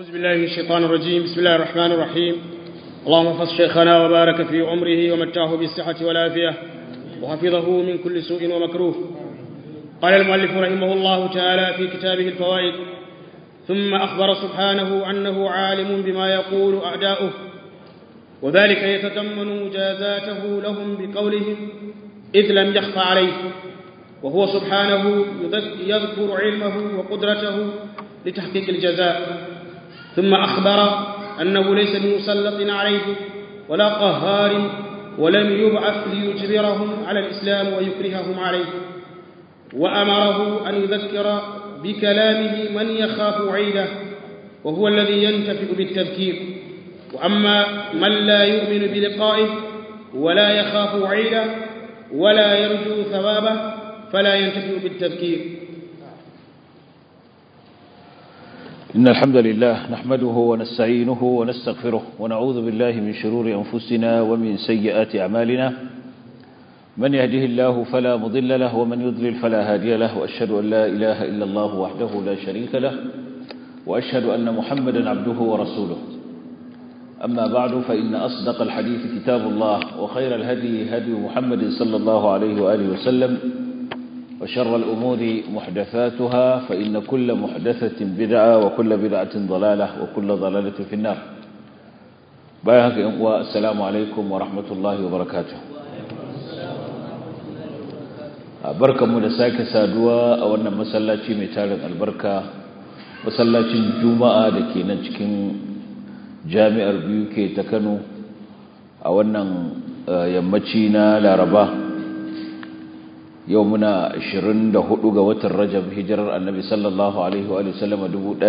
أعوذ بالله من الشيطان الرجيم بسم الله الرحمن الرحيم اللهم احفظ شيخنا وبارك في عمره ومتعه بالصحة والعافية وحفظه من كل سوء ومكروه قال المؤلف رحمه الله تعالى في كتابه الفوائد ثم أخبر سبحانه أنه عالم بما يقول أعداؤه وذلك يتضمن مجازاته لهم بقولهم إذ لم يخف عليه وهو سبحانه يذكر علمه وقدرته لتحقيق الجزاء ثم أخبر أنه ليس بمسلط عليه ولا قهار ولم يبعث ليجبرهم على الإسلام ويكرههم عليه وأمره أن يذكر بكلامه من يخاف وعيده وهو الذي ينتفع بالتذكير وأما من لا يؤمن بلقائه ولا يخاف وعيده ولا يرجو ثوابه فلا ينتفع بالتذكير إن الحمد لله نحمده ونستعينه ونستغفره ونعوذ بالله من شرور أنفسنا ومن سيئات أعمالنا من يهده الله فلا مضل له ومن يضلل فلا هادي له وأشهد أن لا إله إلا الله وحده لا شريك له وأشهد أن محمدا عبده ورسوله أما بعد فإن أصدق الحديث كتاب الله وخير الهدي هدي محمد صلى الله عليه وآله وسلم وشر الأمور محدثاتها فإن كل محدثة بدعة وكل بدعة ضلالة وكل ضلالة في النار بايهك إنقوى السلام عليكم ورحمة الله وبركاته بركة مدساك سادوا أولنا مسلاتي متالك البركة مسلاتي الجمعة لكي نجكين جامع البيوكي تكنو أولنا يمتشينا لارباه yau muna 24 ga watan rajab hijirar annabi sallallahu alaihi wa sallama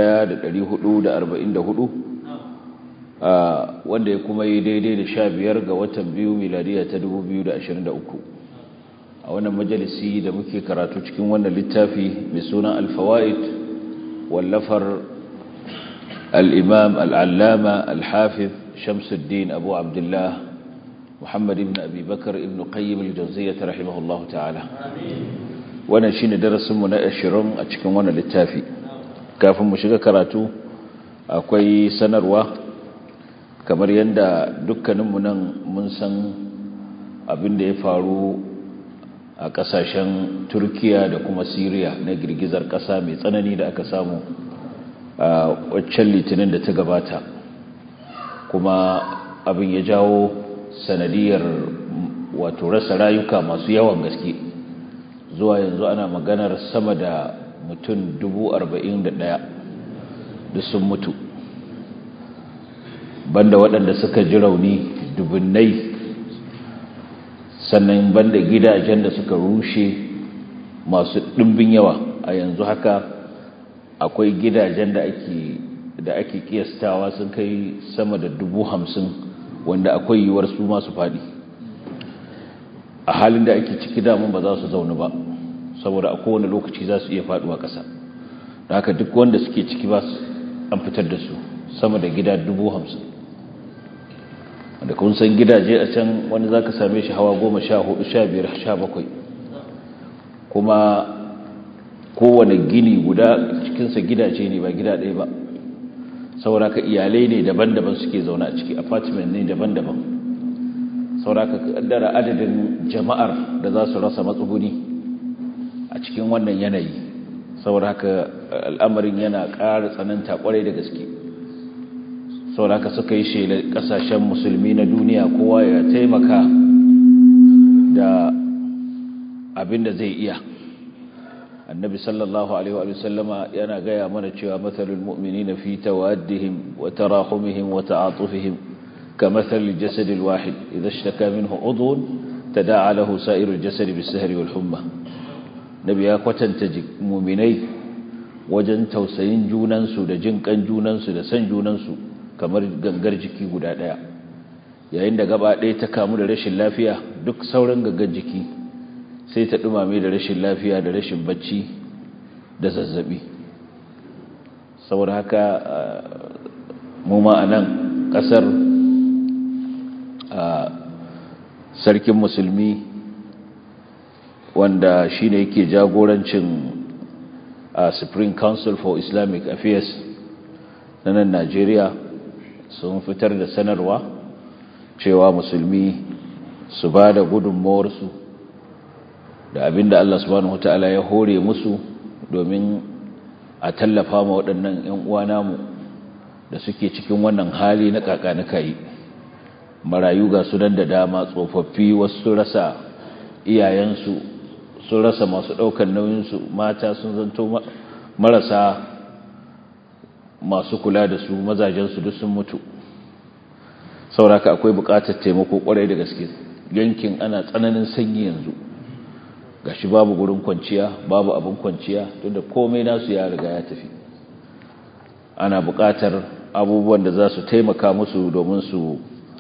1444 wanda ya kuma yi daidai da 15 ga watan biyu miladiya ta 2023 a wannan majalisi da muke karatu cikin wannan littafi mai suna alfawa'id wallafar al-imam al-allama al-hafiz shamsuddin abu abdullah محمد بن أبي بكر ابن قيم الجوزية رحمه الله تعالى wannan shine darasin mu na 20 a cikin wannan littafi kafin mu shiga karatu akwai sanarwa kamar yanda dukkanin mu nan mun san abin da ya faru a kasashen Turkiya da kuma Syria na girgizar kasa mai tsanani da aka samu a waccan litinin da ta gabata kuma abin ya jawo sanadiyar wato rasa rayuka masu yawan gaske zuwa yanzu ana maganar sama da mutum dubu arba'in da ɗaya da sun mutu banda waɗanda suka ji rauni dubunnai sannan banda gidajen da suka rushe masu ɗimbin yawa a yanzu haka akwai gidajen da ake da ake kiyastawa sun kai sama da dubu hamsin wanda akwai yiwuwar su masu faɗi a halin da ake ciki damun ba za su zaune ba saboda a kowane lokaci za su iya faɗuwa ƙasa da haka duk wanda suke ciki ba su an fitar da su sama da gida dubu hamsin wanda kun san gidaje a can wani za ka same shi hawa goma sha hudu sha biyar sha bakwai kuma kowane gini guda cikinsa gidaje ne ba gida ɗaya ba sauraka iyalai ne daban-daban suke zaune a ciki apartment ne daban-daban sauraka kaddara adadin jama'ar da za su rasa matsuguni a cikin wannan yanayi sauraka al'amarin yana ƙara tsananta ƙwarai da gaske sauraka suka yi shelar ƙasashen musulmi na duniya kowa ya taimaka da abin da zai iya النبي صلى الله عليه وآله وسلم ينا غيا من cewa مثل المؤمنين في توادهم وتراحمهم وتعاطفهم كمثل الجسد الواحد إذا اشتكى منه عضو تداعى له سائر الجسد بالسهر والحمى نبي يا kwatanta mu'minai wajen tausayin junansu da jin kan junansu da san junansu kamar gangar jiki guda daya yayin da gaba ɗaya ta kamu da rashin lafiya duk sauran gangar jiki sai ta dumame da rashin lafiya da rashin bacci da zazzabi saboda haka mu ma a nan ƙasar sarkin musulmi wanda shi ne yake jagorancin a supreme council for islamic affairs na nan najeriya sun fitar da sanarwa cewa musulmi su ba da gudunmawarsu da abinda Allah subhanahu wata'ala ya hore musu domin a tallafa ma waɗannan 'yan uwa namu da suke cikin wannan hali na kakanika yi marayu ga su nan da dama tsofaffi wasu sun rasa iyayensu sun rasa masu ɗaukar nauyinsu mata sun zanto marasa masu kula da su mazajensu duk sun mutu sauraka akwai buƙatar taimako ƙwarai da gaske yankin ana tsananin sanyi yanzu gashi babu gurin kwanciya babu abin kwanciya tunda komai nasu ya riga ya tafi ana buƙatar abubuwan da za su taimaka musu domin su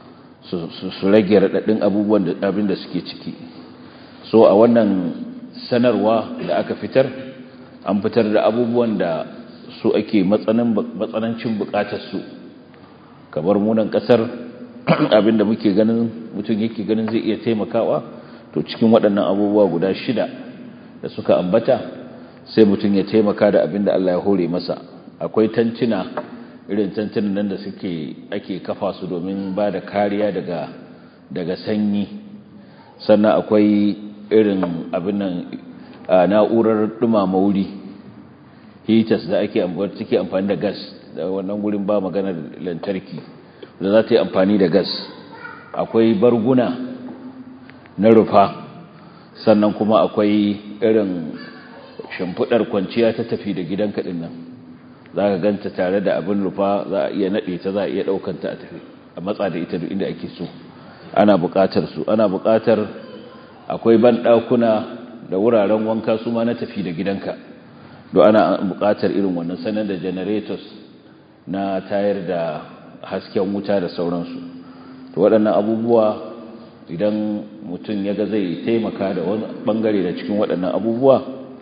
su rage raɗaɗin abubuwan da abin da suke ciki so a wannan sanarwa da aka fitar an fitar da abubuwan da su ake matsanancin buƙatarsu kamar munan ƙasar abin da muke ganin mutum yake ganin zai iya taimakawa to cikin waɗannan abubuwa guda shida da suka ambata sai mutum ya taimaka da abin da Allah ya hore masa akwai tantuna irin tantunan nan da suke ake kafa su domin ba da kariya daga daga sanyi sannan akwai irin abin nan na'urar dumama wuri heaters da ake amfani take amfani da gas da wannan gurin ba maganar lantarki da za ta yi amfani da gas akwai barguna na rufa sannan kuma akwai irin shimfiɗar kwanciya ta tafi da gidan kaɗin nan za ka ganta tare da abin rufa za a iya naɗe ta za a iya ɗaukanta a tafi a matsa da ita duk inda ake so ana buƙatar su ana buƙatar akwai banɗakuna da wuraren wanka su ma na tafi da gidanka don ana buƙatar irin wannan sanar da generators na tayar da hasken wuta da sauransu to waɗannan abubuwa idan mutum ya ga zai taimaka da wani ɓangare da cikin waɗannan abubuwa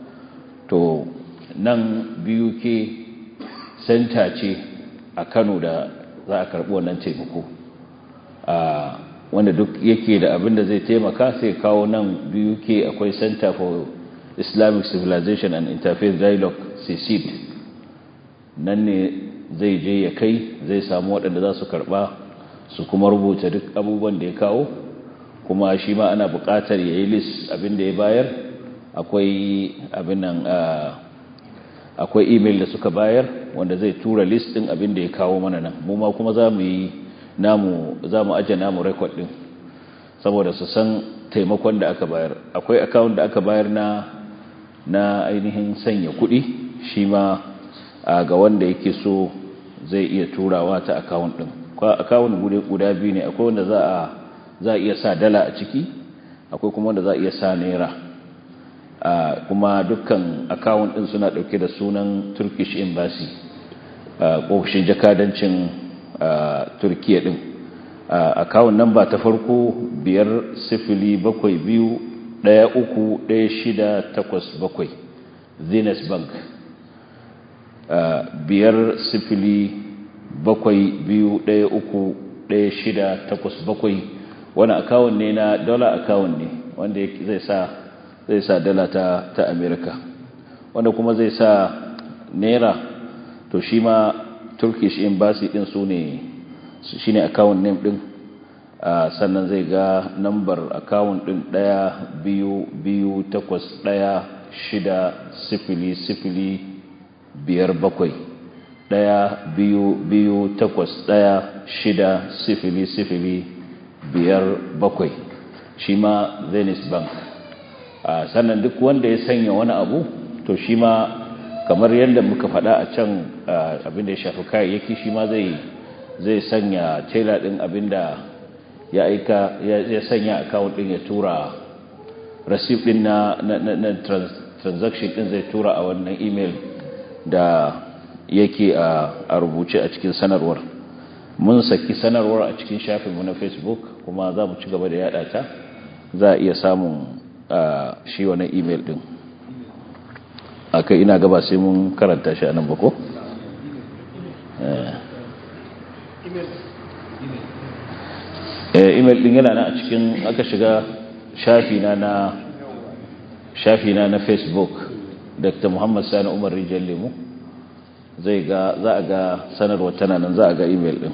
to nan biyu ke senta ce a kano da za a karɓi wannan taimako wanda duk yake da abin da zai taimaka sai kawo nan biyu ke akwai center for islamic civilization and interfaith dialogue cecid nan ne zai je ya kai zai samu waɗanda za su karɓa su kuma rubuta duk abubuwan da ya kawo kuma shi ma ana buƙatar ya yi list abin da ya bayar akwai abin nan akwai email da suka bayar wanda zai tura list ɗin abin da ya kawo mana nan mu ma kuma za mu yi namu za mu aje namu record ɗin saboda su san taimakon da aka bayar akwai account da aka bayar na na ainihin sanya kuɗi shi ma ga wanda yake so zai iya turawa ta account ɗin account guda biyu ne akwai wanda za a za a iya sa dala a ciki akwai kuma wanda za a iya sa naira kuma dukkan account ɗin suna ɗauke da sunan turkish embassy ofishin jakadancin turkiya ɗin account number ta farko biyar sifili bakwai biyu ɗaya uku ɗaya shida takwas bakwai zenith bank biyar sifili bakwai biyu ɗaya uku ɗaya shida takwas bakwai wani akawun ne na dola akawun ne wanda zai sa zai sa dala ta ta america wanda kuma zai sa naira to shi ma turkish embassy din su ne shi ne akawun name din sannan zai ga nambar akawun din ɗaya biyu biyu takwas ɗaya shida sifili sifili biyar bakwai ɗaya biyu biyu takwas ɗaya shida sifili sifili biyar bakwai shi ma zenith bank sannan duk wanda ya sanya wani abu to shi ma kamar yadda muka faɗa a can abinda ya shafi kayayyaki shi ma zai zai sanya tela ɗin abinda ya aika ya sanya account ɗin ya tura receipt ɗin na, na, transaction ɗin zai tura a wannan email da yake a rubuce a cikin sanarwar mun saki sanarwar a cikin shafinmu na facebook kuma za mu ci gaba da yada ta za a iya samun shi wani email din aka ina gaba sai mun karanta shi a nan bako email din yana na a cikin aka shiga shafina na shafina na facebook dr muhammad sani umar rijiyar lemu zai ga za a ga sanarwar tana nan za a ga email din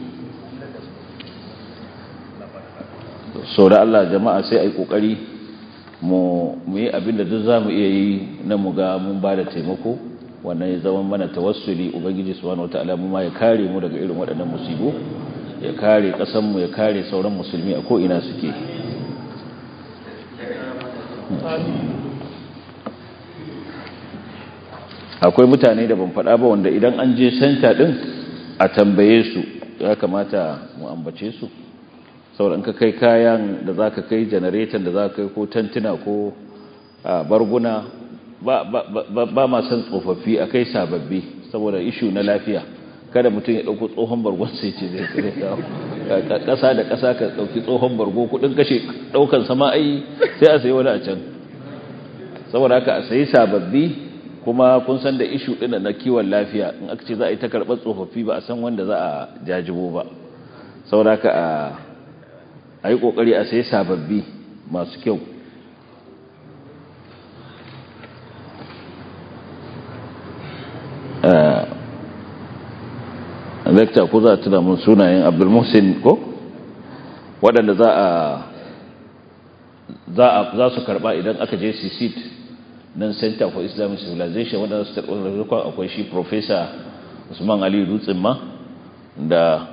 so da Allah jama'a sai a yi ƙoƙari mu yi abinda duk za mu iya yi na mu ga mun ba da taimako wannan ya zama mana tawassuli ubangiji subhanahu wataala mu ma ya kare mu daga irin waɗannan musibu ya kare ƙasanmu ya kare sauran musulmi a ko'ina suke akwai mutane da ban faɗa ba wanda idan an je senta ɗin a tambaye su ya kamata mu ambace su sauran ka kai kayan da za ka kai janareton da za ka kai ko tantuna ko barguna ba ma san tsofaffi a kai sababbi saboda ishu na lafiya kada mutum ya ɗauko tsohon bargon sai ce zai kare kawo ƙasa da ƙasa ka ɗauki tsohon bargo kuɗin kashe ɗaukan sama ai sai a sayi wani a can saboda haka a sayi sababbi kuma kun san da ishu ɗin na kiwon lafiya in aka ce za a yi ta karɓar tsofaffi ba a san wanda za a jajibo ba saboda haka a yi ƙoƙari a sayi sababbi masu kyau lecture ko za a tuna mun sunayen abdulmuhsin ko waɗanda za a za su karɓa idan aka je CCT nan center for islamic civilization waɗanda su tarɓar rikon akwai shi professor usman ali dutsen ma da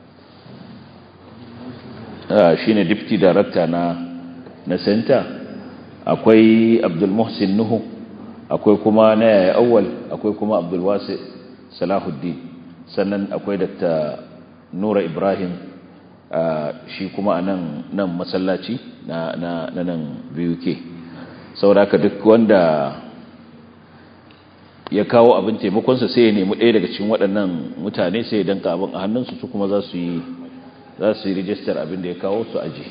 shi ne deputy director na na center akwai abdulmuhsin nuhu akwai kuma na yaya awwal akwai kuma abdulwasi salahuddin sannan akwai dr nura ibrahim shi kuma a nan nan masallaci na nan buk sauraka duk wanda ya kawo abin taimakonsa sai ya nemi ɗaya daga cikin waɗannan mutane sai ya danka abin a hannunsu su kuma za su yi za su yi rijistar abin da ya kawo su aji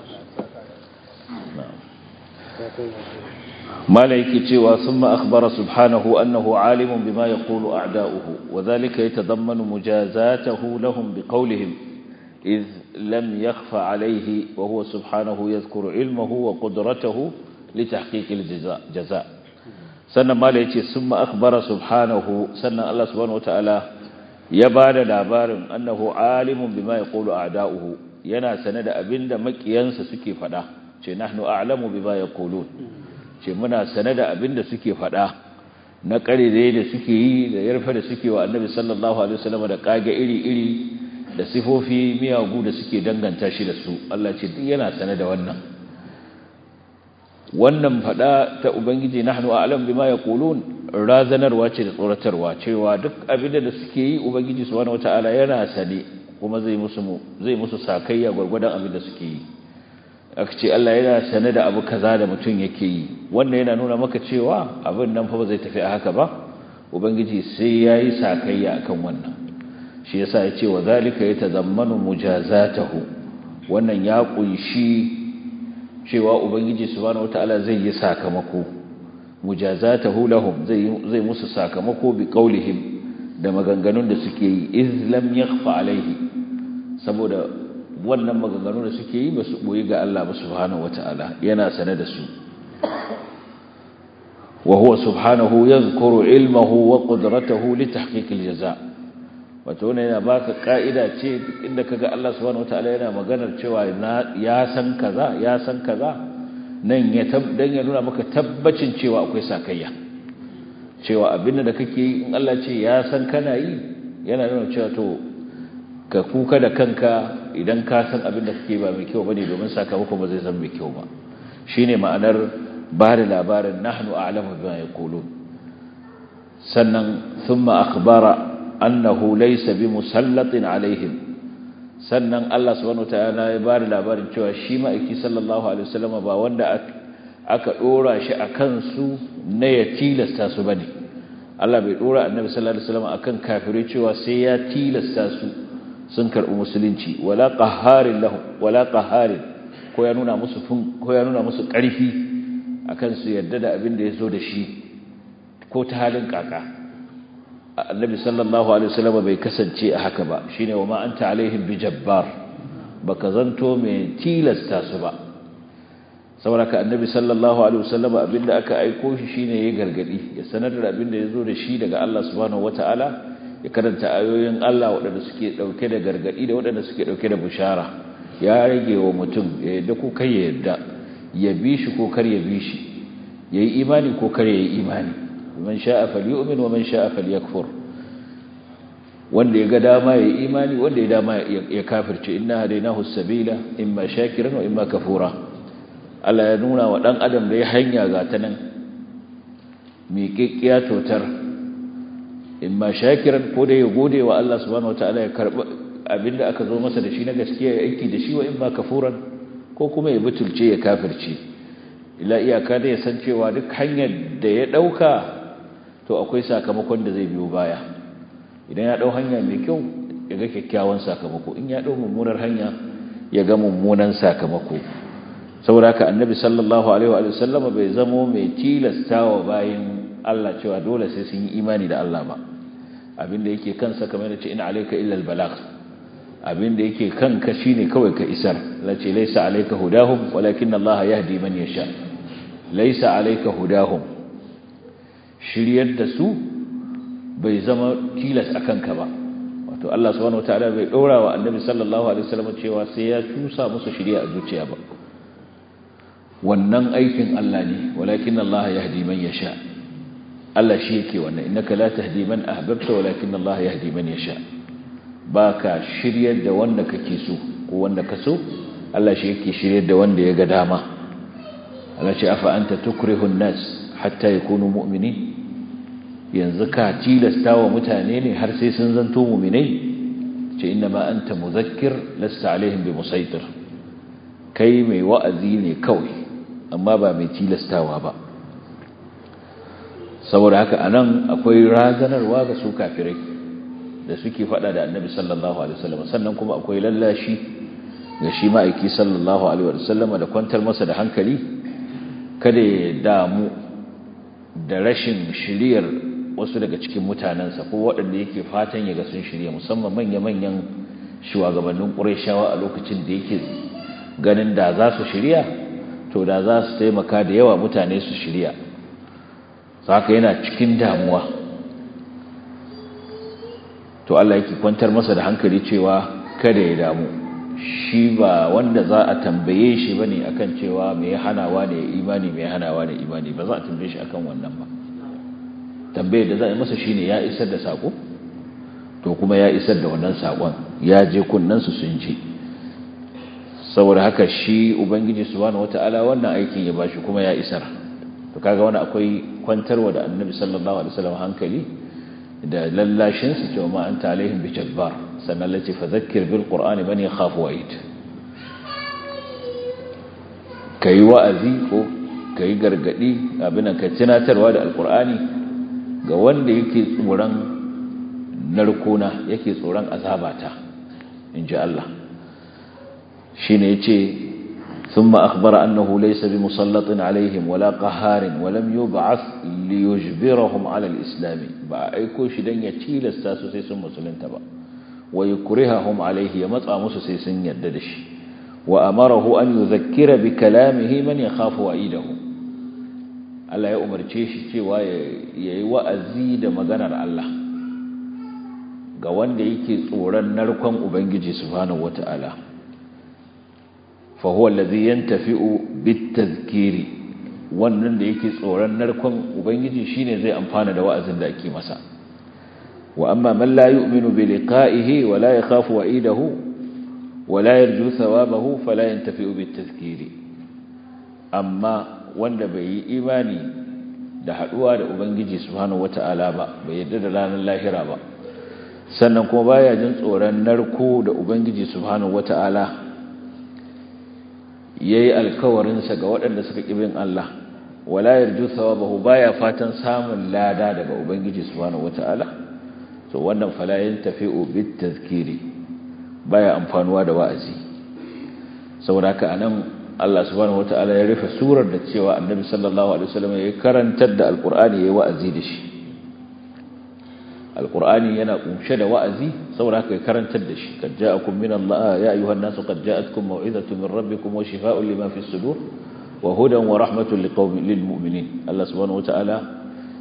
mala yake cewa summa akhbara subhanahu annahu alimun bima yaqulu a'da'uhu wa dhalika yatadammanu mujazatahu lahum biqawlihim idh lam yakhfa alayhi wa huwa subhanahu yadhkuru ilmahu wa qudratahu litahqiq aljaza sannan mala yace summa akhbara subhanahu sannan Allah subhanahu wataala ya bada labarin annahu alimun bima yaqulu a'da'uhu yana sane da abinda makiyansa suke fada ce nahnu a'lamu bima yaqulun ce muna sane da abin da suke faɗa na ƙarere da suke yi da yarfa da suke wa annabi sallallahu alaihi wasallam da kage iri-iri da sifofi miyagu da suke danganta shi da su Allah ce duk yana sane da wannan wannan faɗa ta ubangiji nahnu a'lam bima yaqulun razanarwa ce da tsoratarwa cewa duk abin da suke yi ubangiji subhanahu wataala yana sane kuma zai musu zai musu sakayya gurgurdan abin da suke yi aka ce Allah yana sane da abu kaza da mutum yake yi wannan yana nuna maka cewa abin nan fa ba zai tafi a haka ba ubangiji sai yayi sakayya akan wannan shi yasa ya ce wa zalika yatazammanu mujazatahu wannan ya kunshi cewa ubangiji subhanahu wataala zai yi sakamako mujazatahu lahum zai zai musu sakamako bi qaulihim da maganganun da suke yi iz lam yakhfa alaihi saboda wannan maganganu da suke yi ba su boye ga Allah ba subhanahu wata'ala yana sane da su wa huwa subhanahu yadhkuru ilmahu wa qudratahu li tahqiq aljaza wato wannan yana baka ka'ida ce duk inda kaga Allah subhanahu wata'ala yana maganar cewa ya san kaza ya san kaza nan ya dan ya nuna maka tabbacin cewa akwai sakayya cewa abin da kake yi in Allah ce ya san kana yi yana nuna cewa to ka kuka da kanka idan ka san abin da kake ba mai kyau bane domin sakamako ba zai zama mai kyau ba shine ma'anar ba da labarin nahnu a'lamu bima yaqulun sannan thumma akhbara annahu laysa bimusallatin alaihim sannan Allah subhanahu wataala ya ba da labarin cewa shi ma'aiki sallallahu alaihi wasallam ba wanda aka dora shi akan su na ya tilasta su bane Allah bai dora annabi sallallahu alaihi wasallam akan kafirai cewa sai ya tilasta su sun karɓi musulunci wala qaharin lahu wala qaharin ko ya nuna musu ko ya nuna musu ƙarfi akan su yadda da abin da yazo da shi ko ta halin kaka annabi sallallahu alaihi wasallam bai kasance a haka ba shine wa ma anta alaihim bijabbar baka zanto mai tilasta su ba saboda ka annabi sallallahu alaihi wasallam abinda aka aiko shi shine ya gargadi ya sanar da abinda yazo da shi daga Allah subhanahu wataala ya karanta ayoyin Allah waɗanda suke ɗauke da gargaɗi da waɗanda suke ɗauke da bushara ya rage wa mutum ya yadda ko kai ya yadda ya bi shi ko kar ya bi shi ya yi imani ko kar ya yi imani man sha'a falyu'min wa man sha'a falyakfur wanda ya ga dama ya yi imani wanda ya dama ya kafirce inna hadainahu sabila imma shakiran wa imma kafura Allah ya nuna wa dan adam da ya hanya ga ta nan miƙiƙiya totar imma shakiran ko da ya gode wa Allah subhanahu wataala ya karba abinda aka zo masa da shi na gaskiya ya aiki da shi wa imma kafuran ko kuma ya butulce ya kafirce ila iyaka da ya san cewa duk hanyar da ya dauka to akwai sakamakon da zai biyo baya idan ya dau hanya mai kyau ya ga kyakkyawan sakamako in ya dau mummunar hanya ya ga mummunan sakamako saboda haka annabi sallallahu alaihi wa sallama bai zamo mai tilastawa bayin Allah cewa dole sai sun yi imani da Allah ba abinda yake kansa kamar yace in alayka illa albalagh abinda yake kanka shine kawai ka isar lace laysa alayka hudahum walakin Allah yahdi man yasha laysa alayka hudahum shiryar da su bai zama tilas akan ka ba wato Allah subhanahu wataala bai dora wa annabi sallallahu alaihi wasallam cewa sai ya tusa musu shiriya a zuciya ba wannan aikin Allah ne walakin Allah yahdi man yasha Allah shi yake wannan innaka la tahdi man ahbabta walakin Allah yahdi man yasha baka shiryar da wanda kake so ko wanda ka so Allah shi yake shiryar da wanda ya ga dama Allah ce afa anta tukrihu an-nas hatta yakunu mu'minin yanzu ka tilasta wa mutane ne har sai sun zanto mu'minai ce inna ma anta muzakkir lasta alaihim bi musaitir kai mai wa'azi ne kawai amma ba mai tilastawa ba saboda haka anan akwai razanarwa ga su kafirai da suke fada da annabi sallallahu alaihi wasallam sannan kuma akwai lallashi ga shi ma'aiki sallallahu alaihi wasallam da kwantar masa da hankali kada ya damu da rashin shiriyar wasu daga cikin mutanensa ko waɗanda yake fatan ya ga sun shirya musamman manya-manyan shugabannin ƙurayshawa a lokacin da yake ganin da za su shirya to da za su taimaka da yawa mutane su shirya haka yana cikin damuwa to Allah yake kwantar masa da hankali cewa kada ya damu shi ba wanda za a tambaye shi bane akan cewa me ya hanawa ne imani me ya hanawa ne imani ba za a tambaye shi akan wannan ba tambayar da za a yi masa shine ya isar da sako to kuma ya isar da wannan sakon ya je kunnan su sun ji saboda haka shi ubangiji subhanahu wataala wannan aikin ya bashi kuma ya isar to kaga wani akwai kwantarwa da annabi sallallahu alaihi wasallam hankali da lallashin su cewa ma anta alaihim bi jabbar sannan lati fadhakkir bil qur'ani man yakhafu wa'id kai wa'azi ko kai gargadi abin ka tunatarwa da alqur'ani ga wanda yake tsoron narkona yake tsoron azabata inji Allah shine yace ثم أخبر أنه ليس بمسلط عليهم ولا قهار ولم يبعث ليجبرهم على الإسلام بأيكو شدن يتيل استاسو سيسن مسلم تبا ويكرههم عليه يمطع مسو سيسن يددش وأمره أن يذكر بكلامه من يخاف وعيده Allah ya umarce shi cewa ya yi wa'azi da maganar Allah ga wanda yake tsoron narkon Ubangiji Subhanahu wata'ala فهو الذي ينتفئ بالتذكير wannan da yake tsoron narkon ubangiji shine zai amfana da wa'azin da ake masa wa amma man la yu'minu bi liqa'ihi wa la yakhafu wa'idahu wa la yarju thawabahu fala yantafi'u bit tadhkiri amma wanda bai yi imani da haduwa da ubangiji subhanahu wata'ala ba bai yarda da ranar lahira ba sannan kuma baya jin tsoron narko da ubangiji subhanahu wata'ala yayi alkawarinsa ga waɗanda suka bin Allah wala yarju thawabahu baya fatan samun lada daga ubangiji subhanahu wataala to wannan fala yantafi'u bit tazkiri baya amfanuwa da wa'azi saboda haka anan Allah subhanahu wataala ya rufe surar da cewa annabi sallallahu alaihi wasallam ya karantar da alqur'ani yayi wa'azi da shi alqur'ani yana kunshe da wa'azi saboda haka ya karantar da shi kad ja'akum min Allah ya ayyuhan nasu qad ja'atkum maw'izatun min rabbikum wa shifaa'un lima fis sudur wa hudan wa rahmatun liqaumin lil mu'minin Allah subhanahu wataala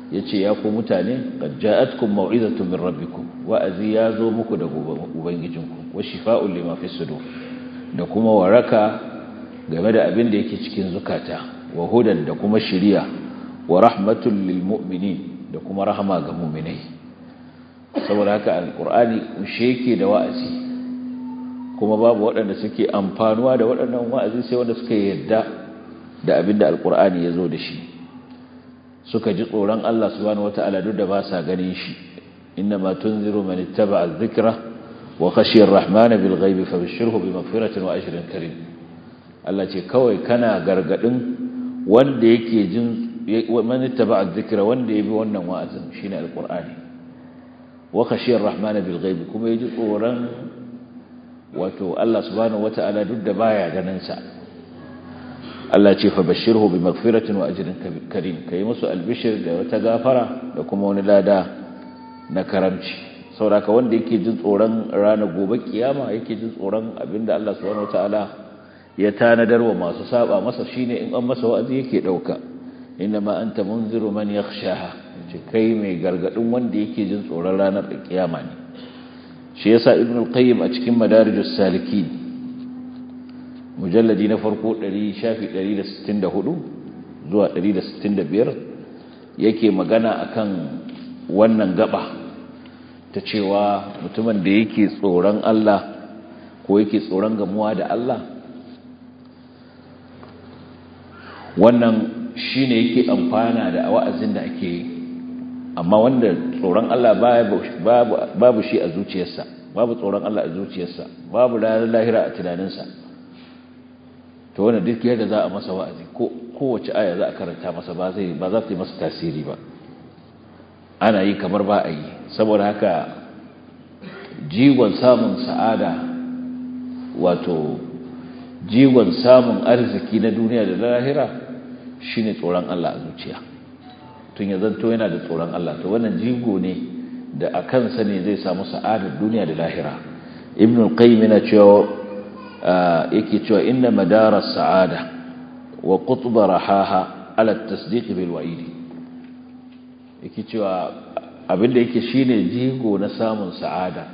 yace ya ku mutane qad ja'atkum mau'izatun min rabbikum wa'azi ya zo muku daga ubangijinku wa shifaa'un lima fi sudur da kuma waraka game da abin da yake cikin zukata wa hudan da kuma shiriya wa rahmatul lil mu'minin da kuma rahama ga mu'minai saboda haka alqur'ani kushe yake da wa'azi kuma babu waɗanda suke amfanuwa da waɗannan wa'azi sai wanda suka yadda da abin da alqur'ani ya zo da shi suka ji tsoron Allah subhanahu wata'ala duk da ba sa ganin shi innama tunziru man ittaba'a adh-dhikra wa khashiya ar-rahmana bil ghaibi fabashshirhu bi maghfiratin wa ajrin karim Allah ce kawai kana gargadin wanda yake jin man ittaba'a adh-dhikra wanda yabi wannan wa'azin shine alqur'ani wa khashiya ar-rahmana bil ghaibi kuma yaji tsoron wato Allah subhanahu wata'ala duk da baya ganin sa Allah ce fa bashirhu bi magfiratin wa ajrin karim kai musu albishir da wata gafara da kuma wani lada na karamci saboda wanda yake jin tsoron ranar gobe kiyama yake jin tsoron abinda Allah subhanahu wataala ya tanadar wa masu saba masa shine in an masa wa'azi yake dauka inma anta munziru man yakhshaha ce kai mai gargadin wanda yake jin tsoron ranar kiyama ne shi yasa ibnu al-qayyim a cikin madarijus salikin mujalladi na farko 164 zuwa 165 yake magana akan wannan gaba ta cewa mutumin da yake tsoron Allah ko yake tsoron gamuwa da Allah wannan shine yake amfana da wa'azin da ake yi amma wanda tsoron Allah babu shi a zuciyarsa babu tsoron Allah a zuciyarsa babu lahira a tunaninsa to wannan duk yadda za a masa wa'azi ko kowace aya za a karanta masa ba zai ba za ta yi masa tasiri ba ana yi kamar ba a yi saboda haka jigon samun sa'ada wato jigon samun arziki na duniya da lahira shine tsoron Allah a zuciya tun ya zanto yana da tsoron Allah to wannan jigo ne da a kansa ne zai samu sa'adar duniya da lahira ibn al-qayyim yana cewa yake cewa inna madara sa'ada wa qutba rahaha ala at-tasdiq bil wa'idi yake cewa abinda yake shine jigo na samun sa'ada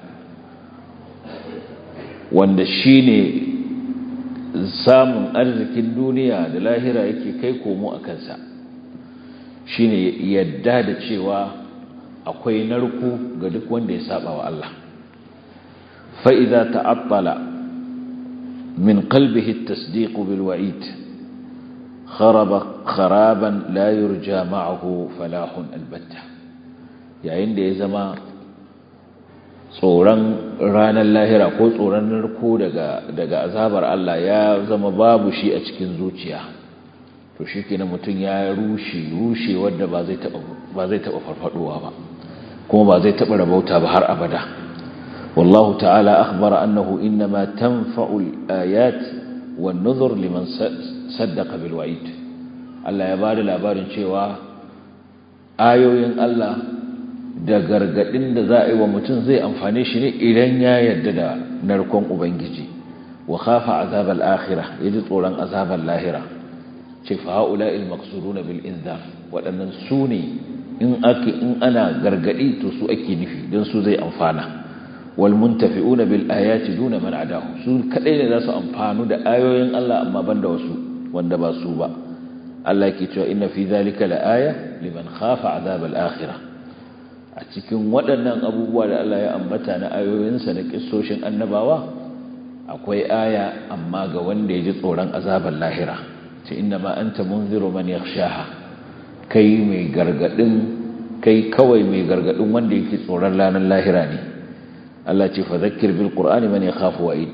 wanda shine samun arzikin duniya da lahira yake kai komo a kansa shine yadda da cewa akwai narko ga duk wanda ya saba wa Allah fa idza ta'attala min qalbihi at-tasdiq bil wa'id kharaba kharaban la yurja ma'ahu falahun albatta yayin da ya zama tsoron ranar lahira ko tsoron narko daga daga azabar Allah ya zama babu shi a cikin zuciya to shikenan mutum ya rushe rushe wanda ba zai taba ba zai taba farfadowa ba kuma ba zai taba rabauta ba har abada wallahu ta'ala akhbara annahu inma tanfa'u al-ayat wan-nuzur liman saddaqa bil wa'id Allah ya bada labarin cewa ayoyin Allah da gargadin da za a yi wa mutum zai amfane shi ne idan ya yarda da narkon ubangiji wa khafa azab al-akhirah yaji tsoron azab al-lahira ce fa haula al-maqsuduna bil inzar wadannan su ne in ake in ana gargadi to su ake nufi dan su zai amfana wal muntafi'una bil ayati duna man adahu su kadai ne za su amfanu da ayoyin Allah amma banda wasu wanda ba su ba Allah yake cewa inna fi zalika la aya liman khafa azab al-akhirah a cikin waɗannan abubuwa da Allah ya ambata na ayoyinsa na kissoshin annabawa akwai aya amma ga wanda ya ji tsoron azabar lahira ce inna ma anta munziru man yakhshaha kai mai gargadin kai kawai mai gargadin wanda yake tsoron ranar lahira ne Allah ce fa zakkir bil qur'ani man yakhafu wa'id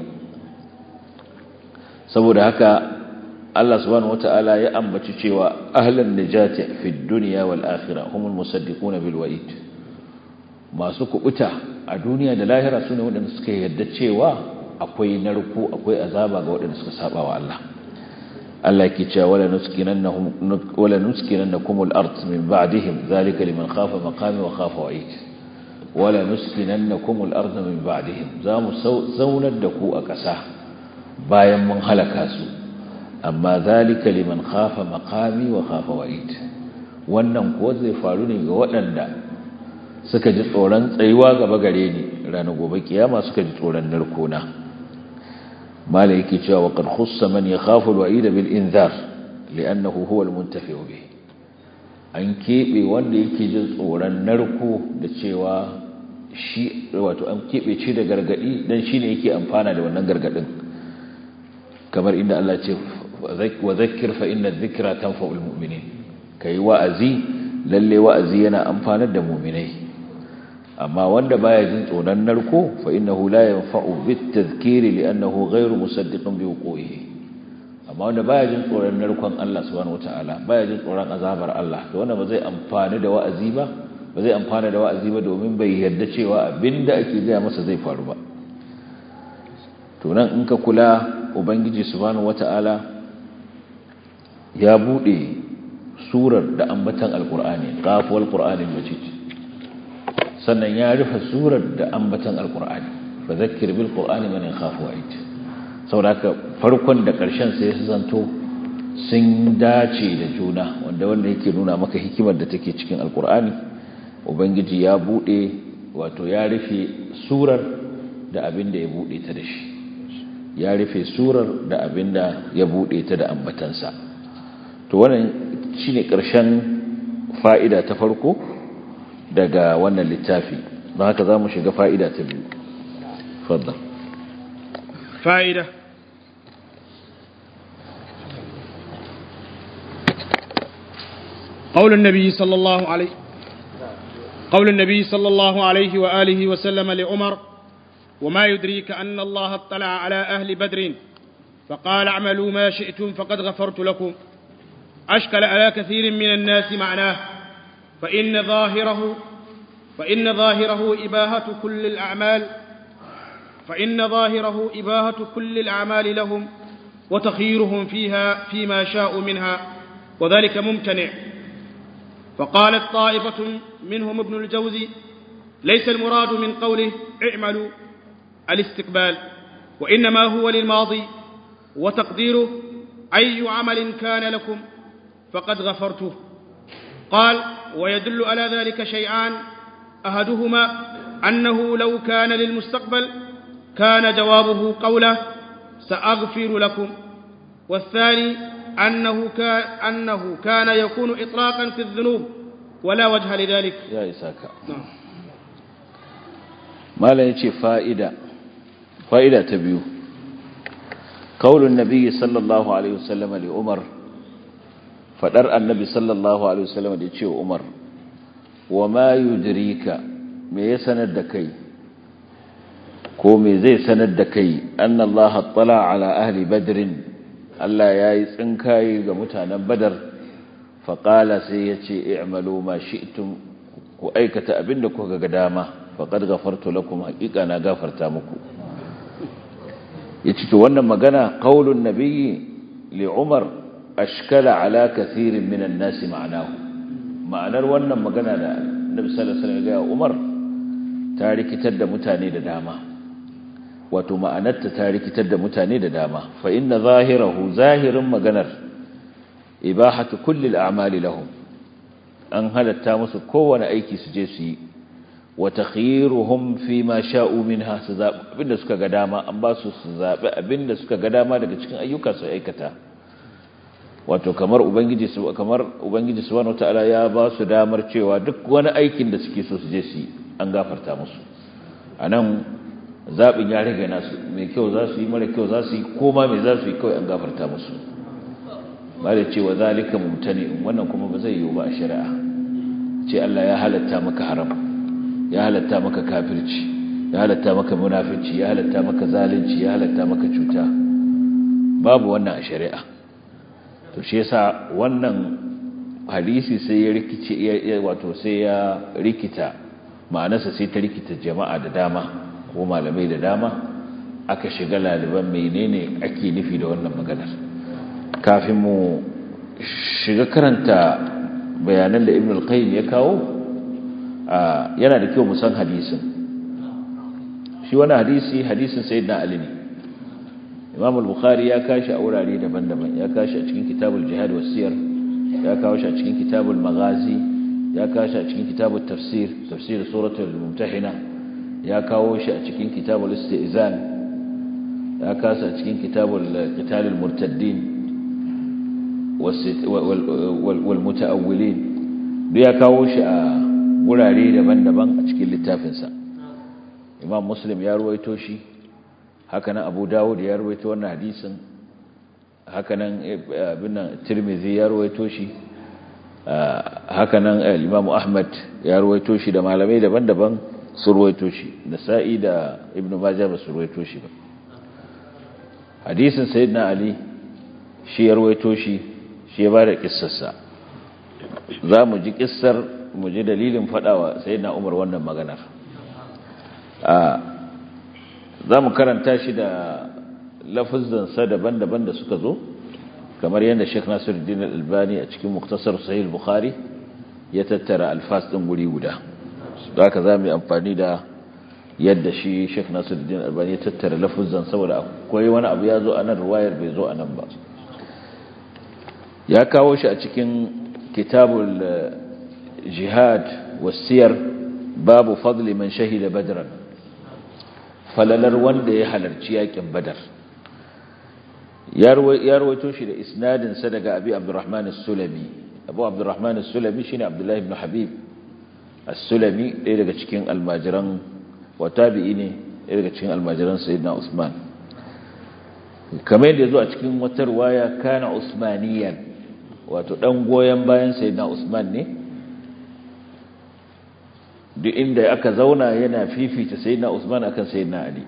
saboda haka Allah subhanahu wata'ala ya ambaci cewa ahlan najati fid dunya wal akhirah humul musaddiquna bil wa'id masu kubuta a duniya da lahira sune waɗanda suka yarda cewa akwai narko akwai azaba ga waɗanda suka saba wa Allah Allah yake cewa wala nuskinannahum wala nuskinannakum al-ard min ba'dihim zalika liman khafa maqami wa khafa wa'id wala nuskinannakum al-ard min ba'dihim zamu zaunar da ku a ƙasa bayan mun halaka su amma zalika liman khafa maqami wa khafa wa'id wannan ko zai faru ne ga waɗanda suka ji tsoron tsayuwa gaba gare ni ranar gobe kiyama suka ji tsoron narkona mala yake cewa wa qad khussa man yakhafu al-wa'id bil inzar li'annahu huwa al-muntafi bihi an keɓe wanda yake jin tsoron narko da cewa shi wato an keɓe ce da gargaɗi don shi ne yake amfana da wannan gargaɗin kamar inda Allah ce wa zakir fa inna zikra tanfa'ul mu'minin kai wa'azi lalle wa'azi yana amfanar da mu'minai amma wanda baya jin tsoron narko fa innahu la yanfa'u bit tadhkiri li'annahu ghayru musaddiqin bi wuqu'ihi amma wanda baya jin tsoron narkon Allah subhanahu wataala baya jin tsoron azabar Allah to wanda ba zai amfani da wa'azi ba ba zai amfana da wa'azi ba domin bai yarda cewa abinda ake gaya masa zai faru ba to nan in ka kula ubangiji subhanahu wataala ya bude surar da ambatan alqur'ani qafuwal qur'anil majid sannan ya rufe surar da ambatan alqur'ani fa zakkir bil qur'ani man yakhafu wa'id sauraka farkon da ƙarshen sai su zanto sun dace da juna wanda wanda yake nuna maka hikimar da take cikin alkur'ani ubangiji ya bude wato ya rufe surar da abin da ya bude ta da shi ya rufe surar da abin da ya bude ta da ambatansa to wannan shine ƙarshen fa'ida ta farko daga wannan littafi don haka za mu shiga fa'ida ta biyu faddal fa'ida قول النبي صلى الله عليه قول النبي صلى الله عليه وآله وسلم لعمر وما يدريك أن الله اطلع على أهل بدر فقال اعملوا ما شئتم فقد غفرت لكم أشكل على كثير من الناس معناه فإن ظاهره فإن ظاهره إباهة كل الأعمال فإن ظاهره إباهة كل الأعمال لهم وتخييرهم فيها فيما شاءوا منها وذلك ممتنع فقالت طائفة منهم ابن الجوزي ليس المراد من قوله اعملوا الاستقبال وإنما هو للماضي وتقديره أي عمل كان لكم فقد غفرته قال ويدل على ذلك شيئان أحدهما أنه لو كان للمستقبل كان جوابه قوله سأغفر لكم والثاني أنه كان, أنه كان يكون إطلاقا في الذنوب ولا وجه لذلك يا إساك نعم ما لا يتي فائدة فائدة تبيو قول النبي صلى الله عليه وسلم لعمر فدر النبي صلى الله عليه وسلم يتي عمر وما يدريك me ya sanar da kai ko me zai sanar da kai annallaha tala ala ahli badrin Allah ya yi tsinkaye ga mutanen badar faƙala sai ya ce i'malu ma shi'tum ku aikata abinda kuka ga dama faqad ghafartu lakum haqiqa na gafarta muku yace to wannan magana qaulun nabiyyi li umar ashkala ala kathirin minan nas ma'anahu ma'anar wannan magana da nabi sallallahu alaihi wasallam ya ga umar ta rikitar da mutane da dama wato ma'anarta ta rikitar da mutane da dama fa inna zahirahu zahirin maganar ibahatu kulli al'amali lahum an halatta musu kowane aiki su je su yi wa takhiruhum fi ma sha'u minha su zabi abinda suka ga dama an ba su su zabi abinda suka ga dama daga cikin ayyuka su aikata wato kamar ubangiji su kamar ubangiji subhanahu wataala ya ba su damar cewa duk wani aikin da suke so su je su yi an gafarta musu anan zabin ya rage nasu mai kyau za su yi mara kyau za su yi koma mai za su yi kawai an gafarta musu ba da cewa zalika mumtani wannan kuma ba zai yiwu ba a shari'a ce Allah ya halatta maka haram ya halatta maka kafirci ya halatta maka munafici ya halatta maka zalunci ya halatta maka cuta babu wannan a shari'a to shi yasa wannan hadisi sai ya rikice wato sai ya rikita ma'anarsa sai ta rikita jama'a da dama ko malamai da dama aka shiga laliban menene ake nufi da wannan maganar kafin mu shiga karanta bayanan da ibn al-qayyim ya kawo yana da kyau mu san hadisin shi wani hadisi hadisin sayyidina ali ne imam al-bukhari ya kashi a wurare daban-daban ya kashi a cikin kitabul jihad was siyar ya kawo shi a cikin kitabul maghazi ya kawo shi a cikin kitabul tafsir tafsir suratul mumtahina ya kawo shi a cikin kitabul istizan ya kawo shi a cikin kitabul qitalul murtaddin wal mutaawwilin duk ya kawo shi a wurare daban-daban a cikin littafinsa imam muslim ya ruwaito shi hakanan abu dawud ya ruwaito wannan hadisin hakanan abin nan tirmidhi ya ruwaito shi hakanan imam ahmad ya ruwaito shi da malamai daban-daban su ruwaito shi da sa'i da ibnu majah ba su ruwaito shi ba hadisin sayyidina ali shi ya ruwaito shi shi ya bada kissarsa za mu ji kissar mu ji dalilin fadawa sayyidina umar wannan maganar za mu karanta shi da lafazansa daban-daban da suka zo kamar yadda Sheikh Nasiruddin Al-Albani a cikin Muktasar Sahih Bukhari ya tattara alfas din guri guda don haka zamu yi amfani da yadda shi Sheikh Nasiruddin Al-Albani ya tattara lafazan saboda akwai wani abu ya zo a nan riwayar bai zo a nan ba ya kawo shi a cikin kitabul jihad wasiyar babu fadli man shahida badran falalar wanda ya halarci yakin badar ya rawaito shi da isnadinsa daga abi abdurrahman as-sulami abu abdurrahman as-sulami shine abdullahi ibn habib as-sulami ɗaya daga cikin almajiran wa tabi'i ne ɗaya daga cikin almajiran sayyidina usman kamar yadda zo a cikin wata riwaya kana usmaniyan wato dan goyen bayan sayyidina usman ne duk inda aka zauna yana fifita sayyidina usman akan sayyidina ali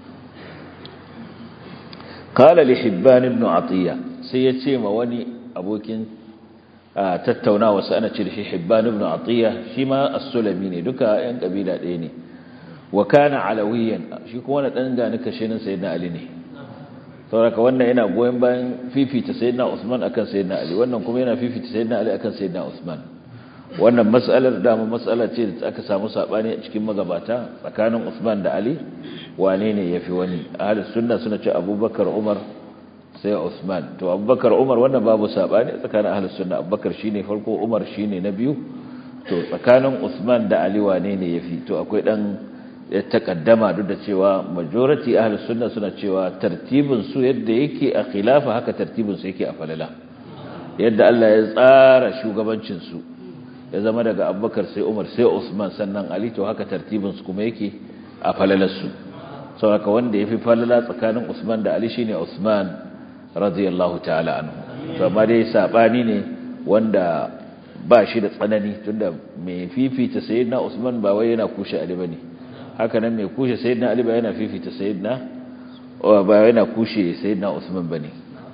قال لحبان ابن عطية سيتي ما وني أبوكين تتونا وسأنا تشرحي حبان ابن عطية شما السلميني دكا ين قبيلة ديني وكان علويا شكوانا تنقى نكشين سيدنا علي ني sauraka wannan yana goyon bayan fifita sayyidina Usman akan sayyidina Ali wannan kuma yana fifita sayyidina Ali akan sayyidina Usman wannan mas'alar da mu mas'ala ce da aka samu sabani a cikin magabata tsakanin Usman da Ali wane ne yafi wani ahlus sunna suna ce Abubakar Umar sai Usman to Abubakar Umar wannan babu sabani tsakanin ahlus sunna Abubakar shine farko Umar shine na biyu to tsakanin Usman da Ali wane ne yafi to akwai dan ya takaddama duk da cewa majority ahlus sunna suna cewa tartibin su yadda yake a khilafa haka tartibin su yake a falala yadda Allah ya tsara shugabancin su ya zama daga Abubakar sai Umar sai Usman sannan Ali to haka tartibin su kuma yake a falalar su saboda wanda yafi falala tsakanin Usman da Ali shine Usman radiyallahu ta'ala anhu to amma dai sabani ne wanda ba shi da tsanani tunda mai fifita sayyidina Usman ba wai yana kushe Ali bane haka nan mai kushe sayyidina Ali ba yana fifita sayyidina ba yana kushe sayyidina Usman bane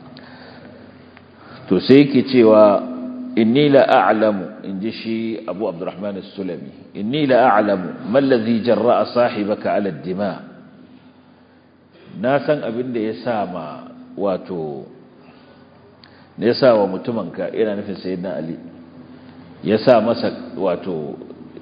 to sai yake cewa inni la a'lamu inji shi Abu Abdurrahman as-Sulami inni la a'lamu ma alladhi jarra'a sahibaka 'ala ad-dima na san abin da ya sa ma wato ne ya sa wa mutumanka ina nufin sayyidina Ali ya sa masa wato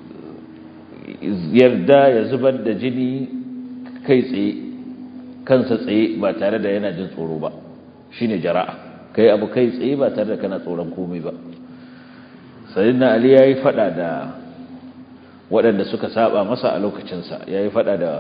yarda ya zubar da jini kai tsaye kansa tsaye ba tare da yana jin tsoro ba shine jara'a kai abu kai tsaye ba tare da kana tsoron komai ba sayyidina ali yayi fada da waɗanda suka saba masa a lokacin sa yayi fada da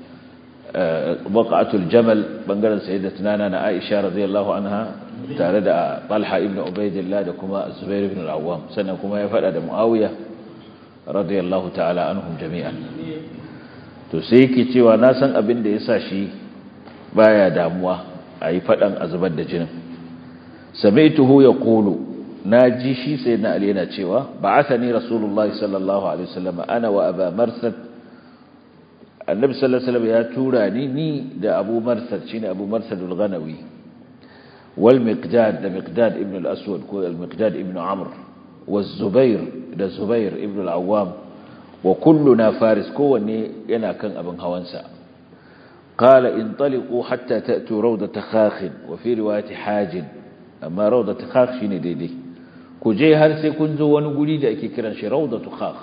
waqatul jamal bangaren sayyidatuna na Aisha radiyallahu anha tare da Talha ibn Ubaydillah da kuma Zubair ibn al-Awwam sannan kuma ya fada da Muawiya radiyallahu ta'ala anhum jami'an to sai yake cewa na san abin da yasa shi baya damuwa ayi fadan azubar da jinin sami'tuhu yaqulu naji shi sayyidina ali yana cewa ba'athani rasulullahi sallallahu alaihi wasallam ana wa aba marsad annabi sallallahu alaihi wasallam ya tura ni ni da abu marsad shine abu marsad al-ghanawi wal miqdad da miqdad ibn al-aswad ko al-miqdad ibn amr والزبير da Zubair ibn al-Awwam wa kulluna faris kowanne yana kan abin hawansa qala intaliqu hatta ta'tu rawdat khakh wa fi riwayati hajin amma rawdat khakh shine daidai ku je har sai kun zo wani guri da ake kiran shi rawdat khakh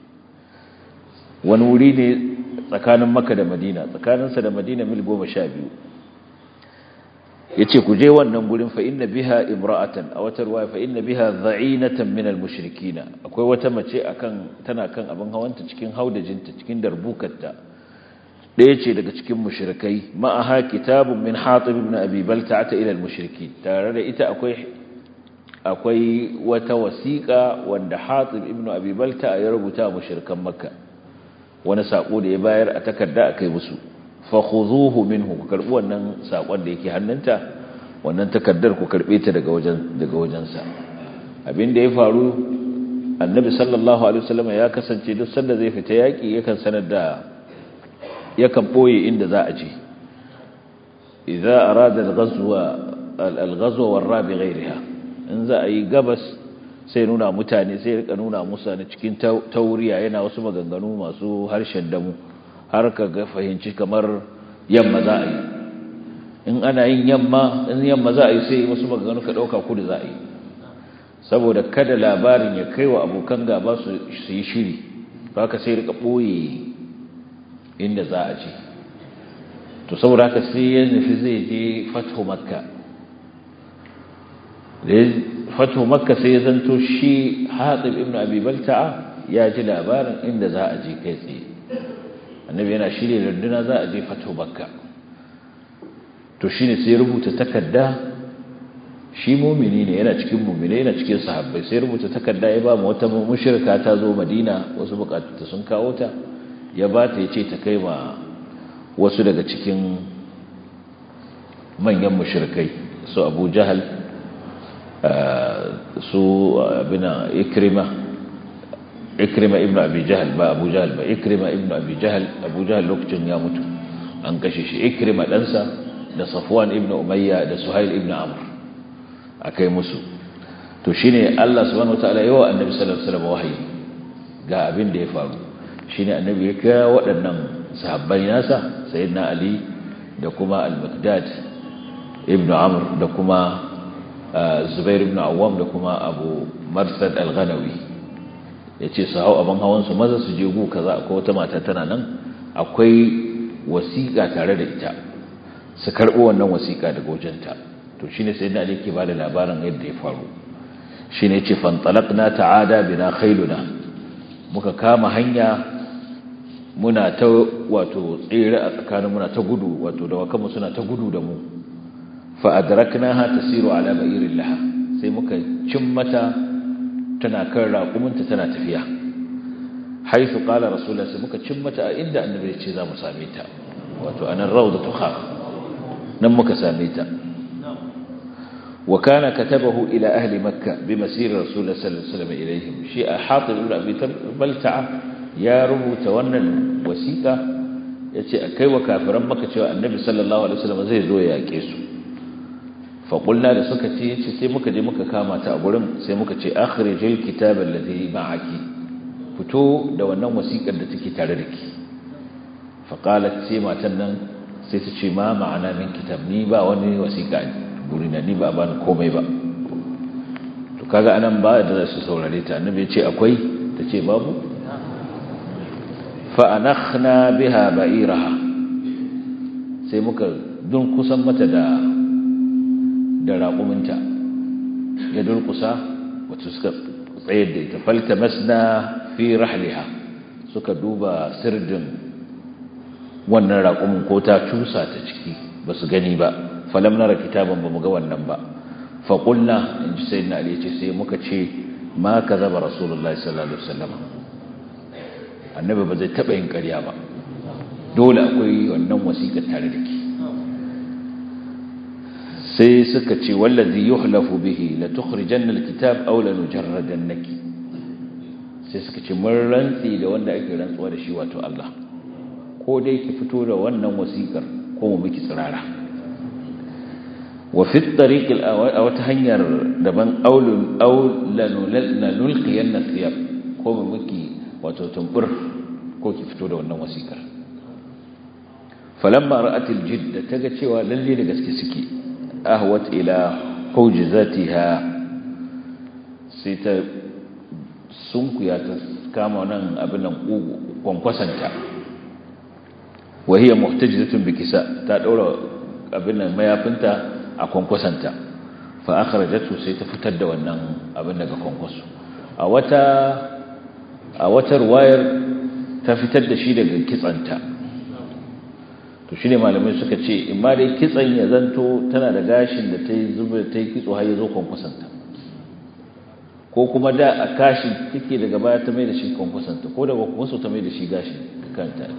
wani wuri ne tsakanin Makka da Madina tsakaninsa da Madina mil 12 yace ku je wannan gurin fa inna biha imra'atan a wata ruwaya fa inna biha dha'inatan min al-mushrikeen akwai wata mace akan tana kan abin hawanta cikin haudajinta cikin darbukarta daya ce daga cikin mushrikai ma'aha kitabun min hatib ibn abi balta'a ila al-mushrikeen tare da ita akwai akwai wata wasiƙa wanda hatib ibn abi balta'a ya rubuta mushrikan makka wani sako da ya bayar a takarda akai musu fakhuzuhu minhu ku karbi wannan sakon da yake hannunta wannan takaddar ku karbe ta daga wajen daga wajensa abin da ya faru annabi sallallahu alaihi wasallam ya kasance duk sanda zai fita yaki yakan sanar da yakan boye inda za a je idza arada al-ghazwa al-ghazwa warra bi ghayriha in za a yi gabas sai nuna mutane sai rika nuna musa na cikin tauriya yana wasu maganganu masu harshen damu har ka ga fahimci kamar yamma za a yi in ana yin yamma in yamma za a yi sai wasu maganganu ka ɗauka kudu za a yi saboda kada labarin ya kai wa abokan gaba su yi shiri ba ka sai rika ɓoye inda za a ce to saboda haka sai ya nufi zai je fatho makka da ya fatho makka sai ya zanto shi hatsib ibn abi balta'a ya ji labarin inda za a je kai tsaye annabi yana shirya runduna za a je fato bakka to shine sai rubuta takarda shi mumini ne yana cikin mumini yana cikin sahabbai sai rubuta takarda ya ba mu wata mushrika ta zo madina wasu bukatu sun kawo ta ya ba ta yace ta kai ma wasu daga cikin manyan mushrikai su Abu Jahal su abina Ikrima ikrima ibn abi jahl ba abu jahl ba ikrima ibn abi jahl abu jahl lokacin ya mutu an kashe shi ikrima ɗansa da safwan ibn umayya da suhail ibn amr akai musu to shine Allah subhanahu wataala yawa annabi sallallahu alaihi wasallam wahayi ga abin da ya faru shine annabi ya kira waɗannan sahabbai nasa sayyidina ali da kuma al-miqdad ibn amr da kuma zubair ibn awwam da kuma abu marsad al-ghanawi ya ce su hau abin hawansu maza su je gu kaza akwai wata mata tana nan akwai wasiƙa tare da ita su karɓi wannan wasiƙa daga wajenta to shi ne sai da ke ba da labarin yadda ya faru shi ne ce fantalakna ta'ada bina khailuna muka kama hanya muna ta wato tsere a tsakanin muna ta gudu wato da wakanmu suna ta gudu da mu fa adraknaha tasiru ala ba'irin laha sai muka cin mata tana kan raƙuminta tana tafiya haifu ƙala rasulullah sai muka cin mata a inda annabi ya ce za mu same ta wato anan rawdatu khaf nan muka same ta wa kana katabahu ila ahli makka bi masir rasulullah sallallahu alaihi wasallam ilaihim shi a hatib ibn abi balta'a ya rubuta wannan wasiƙa yace akai wa kafiran makka cewa annabi sallallahu alaihi wasallam zai zo ya yake su faƙulla da suka ce ce sai muka je muka kama ta a gurin sai muka ce akhrijil kitaba allazi ma'aki fito da wannan wasiƙar da take tare da ki faqalat sai matan nan sai ta ce ma ma'ana min kitab ni ba wani wasiƙa gurina ni ba ban komai ba to kaga anan ba da su saurare ta annabi ya ce akwai ta ce babu fa anakhna biha ba'iraha sai muka dun kusan mata da da raƙuminta ya durƙusa wacce suka tsayar da ita falta masna fi rahliha suka duba sirdin wannan raƙumin ko ta cusa ta ciki ba su gani ba falam nara kitaban ba mu ga wannan ba faƙulna in ji sai na ali ce sai muka ce ma ka zaba rasulullahi sallallahu alaihi wasallam annabi ba zai taɓa yin ƙarya ba dole akwai wannan wasiƙar tare da ke sai suka ce wallazi yuhlafu bihi la tukhrijanna alkitab aw la nujarradannaki sai suka ce mun rantsi da wanda ake rantsuwa da shi wato Allah ko dai ki fito da wannan wasikar ko mu miki tsirara wa fi at-tariq aw ta hanyar daban aulun aw la nulqiyanna thiyab ko mu miki wato tumbur ko ki fito da wannan wasikar falamma ra'at al-jidd taga cewa lalle da gaske suke ahwat ila hujzatiha sai ta sunkuya ta kama nan abin nan kwankwasanta wa hiya muhtajizatun bi kisa ta daura abin nan mayafinta a kwankwasanta fa akhrajatu sai ta fitar da wannan abin daga kwankwaso a wata a wata ruwayar ta fitar da shi daga kitsanta to shine malamai suka ce in ma dai kitsan ya zanto tana da gashin da ta yi zuba ta yi kitso har ya zo kwankwasanta ko kuma da a kashin take daga baya ta mai da shi kwankwasanta ko daga kwankwaso ta mai da shi gashin kanta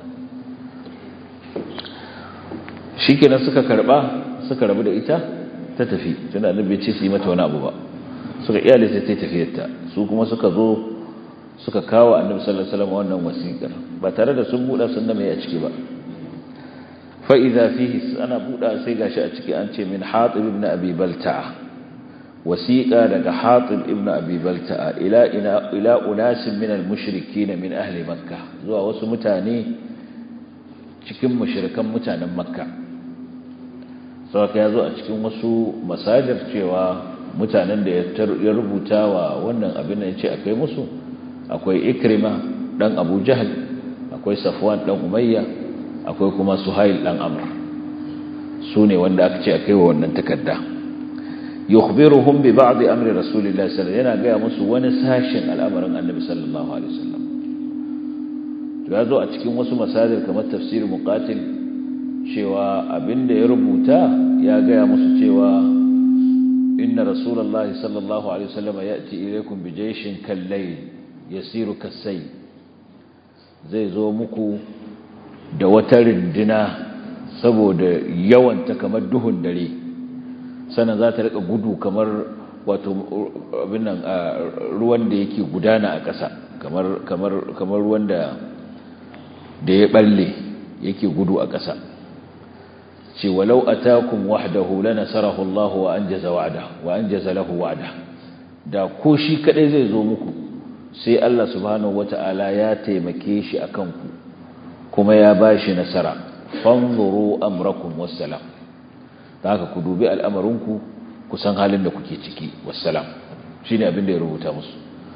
shi kenan suka karba suka rabu da ita ta tafi tunda annabi ce su yi mata wani abu ba suka iyale sai ta tafiyarta su kuma suka zo suka kawo annabi sallallahu alaihi wasallam wannan wasiƙar ba tare da sun buɗa sun mai a ciki ba fa idza fihi ana buɗa sai gashi a ciki an ce min hatib ibn abi balta'a wasiqa daga hatib ibn abi balta'a ila ila ila unas min al-mushrikeen min ahli makkah zuwa wasu mutane cikin mushrikan mutanen makka sauka ya zo a cikin wasu masajir cewa mutanen da ya rubuta wa wannan abin da ya ce akwai musu akwai ikrima dan abu jahal akwai safwan dan umayya akwai kuma suhail dan amr su ne wanda aka ce akai wa wannan takarda yukhbiruhum bi ba'd amri rasulillahi sallallahu alaihi wasallam yana ga musu wani sashin al'amarin annabi sallallahu alaihi wasallam ya zo a cikin wasu masajir kamar tafsir muqatil cewa abinda ya rubuta ya gaya musu cewa inna rasulullahi sallallahu alaihi wasallam yati ilaykum bi jayshin kallayl yasiru kasay zai zo muku da wata rindina saboda yawanta kamar duhun dare sannan za ta rika gudu kamar wato abin nan ruwan da yake gudana a ƙasa kamar kamar kamar ruwan da da ya balle yake gudu a ƙasa ce walau atakum wahdahu lanasarahu Allah wa anjaza wa'da wa anjaza lahu wa'da da ko shi kadai zai zo muku sai Allah subhanahu wata'ala ya taimake shi akan ku kuma ya bashi nasara fanzuru amrakum wassalam haka ku dubi al'amarinku ku san halin da kuke ciki wassalam shine abin da ya rubuta musu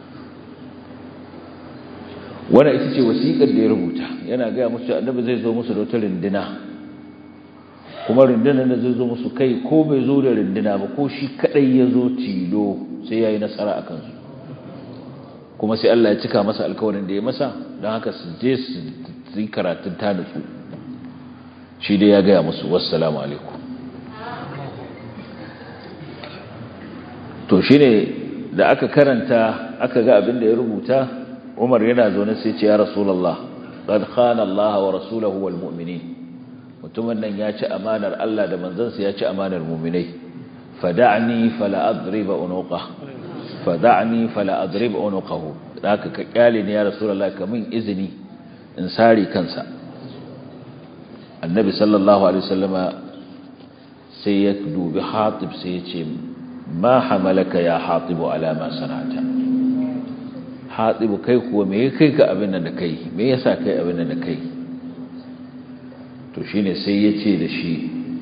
wannan ita ce wasiƙar da ya rubuta yana gaya musu annabi zai zo musu da wata rindina kuma rundunar da zai zo musu kai ko bai zo da runduna ba ko shi kadai ya zo tilo sai ya yi nasara a kansu kuma sai Allah ya cika masa alkawarin da ya masa don haka su je su yi karatun ta nutsu shi dai ya gaya musu wassalamu alaikum to shi ne da aka karanta aka ga abin da ya rubuta umar yana zaune sai ce ya rasulallah qad khana Allah wa rasulahu wal mu'minin mutumin nan ya ci amanar Allah da manzansa ya ci amanar mu'minai fada'ni fala adriba unuqa fada'ni fala adriba unuqahu haka ka kyale ne ya rasulullah kamin izini in sare kansa annabi sallallahu alaihi wasallama sai ya dubi hatib sai ya ce ma hamalaka ya hatibu ala ma sanata hatibu kai kuwa me kai ka abin nan da kai me yasa kai abin nan da kai to shine sai ya ce da shi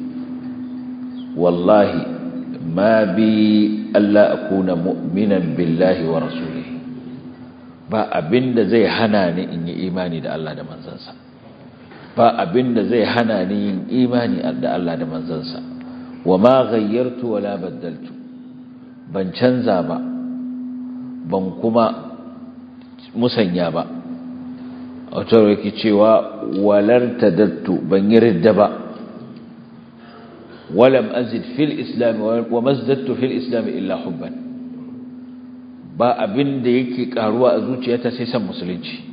wallahi ma bi Allah akuna mu'minan billahi wa rasulihi ba abinda zai hana ni in yi imani da Allah da manzansa ba abinda zai hana ni yin imani da Allah da manzansa wa ma ghayyartu wala baddaltu ban canza ba ban kuma musanya ba wata yake cewa walar tadattu ban yi ridda ba walam azid fil islam wa mazdattu fil islam illa hubban ba abin da yake karuwa a zuciyata sai san musulunci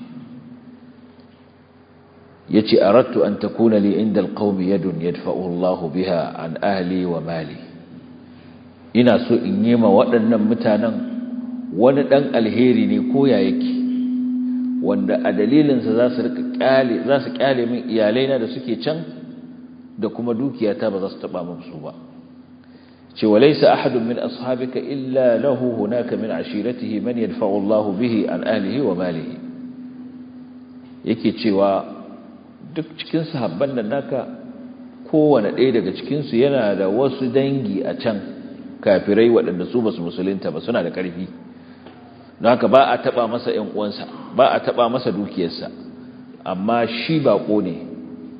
yace aradtu an takuna li inda alqawmi yadun yadfa'u Allahu biha an ahli wa mali ina so in yi ma waɗannan mutanen wani dan alheri ne ko ya yake wanda a dalilinsa za su rika kyale za su kyale min iyalaina da suke can da kuma dukiyata ba za su taba min su ba ce walaysa ahadun min ashabika illa lahu hunaka min ashiratihi man yadfa'u Allah bihi an ahlihi wa malihi yake cewa duk cikin sahabban nan naka kowane ɗaya daga cikin su yana da wasu dangi a can kafirai waɗanda su basu musulunta ba suna da ƙarfi don haka ba a taba masa ‘yan uwansa ba a taba masa dukiyarsa amma shi baƙo ne